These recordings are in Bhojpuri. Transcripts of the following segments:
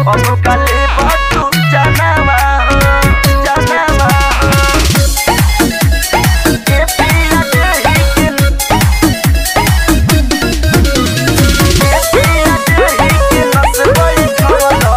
अब काले बातू जानवा हो जानवा हो के पिया देही के के पिया देही के नसबई खवलो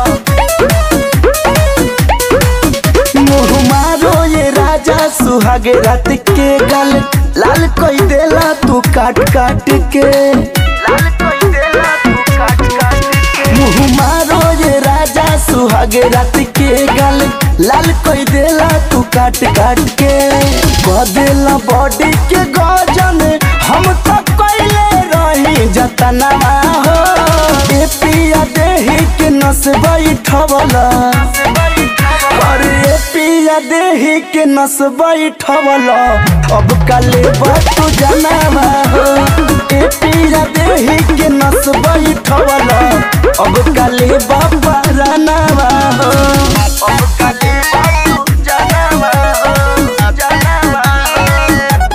मुँह मारो ये राजा सुहागे रात के गल लाल कोई देला तू काट काट के लाल कोई देला तू काट काट के मुँह मारो ये राजा सुहागे रात के गल लाल कोई देला तू काट काट के बदेला बॉडी के गजन हम तो कोइले रही जतनवा हो ए पिया देही के नस बैठवला नसबई खवलो अरे पिया देही के नस बैठवल अब काले बातू जनावा हो ए पिया देही के नस बैठवल अब काले बाबा रनावा हो अब काले बातू जानवा हो जानवा हो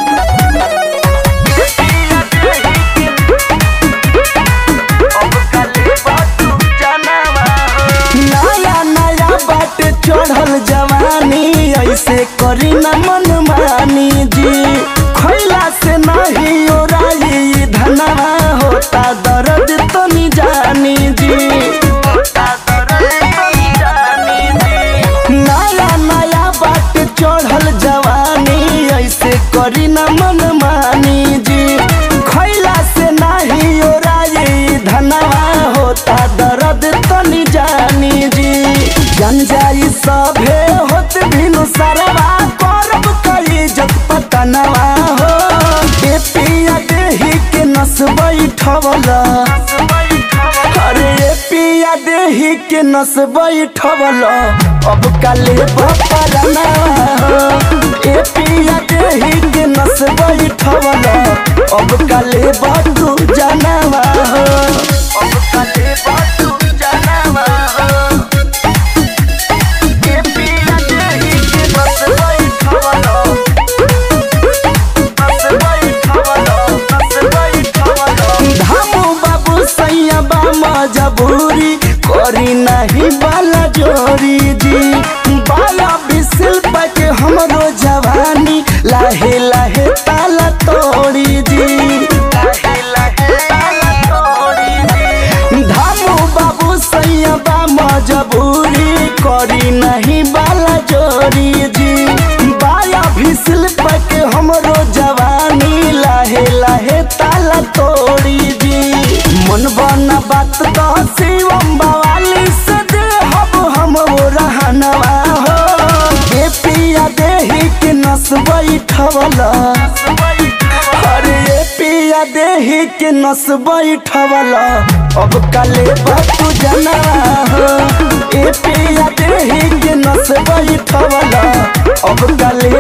के पिया देही के अब काले बातू जानवा हो नया नया बाट चढ़ल जवानी ऐसे करी न मन मानी जी खैला से नहीं ओराई धनवा होता दर्द तो नहीं जानी जी होता दर्द तो जानी जी नया नया बाट चढ़ल जवानी ऐसे करी न मन मानी जी खैला से नहीं ओराई धनवा होता दर्द तनी जानी जी जन जाई सभे होत भिनु सरवा करब कई जत पतनवा हो ए पिया देही के नस बैठवला नसबई खवलो अरे ए पिया देही के नस बैठवल अब काले बपरना हो ए पिया देही के नस बैठवल अब काले बतू जानवा हो अब काले बातू जानवा हो के पिया देही के नसबई खवलो नसबई खवलो नसबई खवलो धामू बाबू सैया बा मजबूरी करी नहीं बाला जोरी जी बाला बिसिल के हमरो जवानी लाहे लाहे ताला तोड़ी जी लाहे लाहे ताला तोड़ी दी धामू बाबू सैया बा मजबूरी करी नहीं बाला जोरी जी बाया भिसिल के हमरो जवानी लाहे लाहे ताला तोड़ी जी मन बना बात तो शिवम बवाली से दे हब हम वो रहनवा हो ए पिया देही के नस बैठवला नसबई खवलो अरे ये पिया देही के नस बैठवल अब काले बातू जना हो ए पिया देही के नस बैठवल अब काले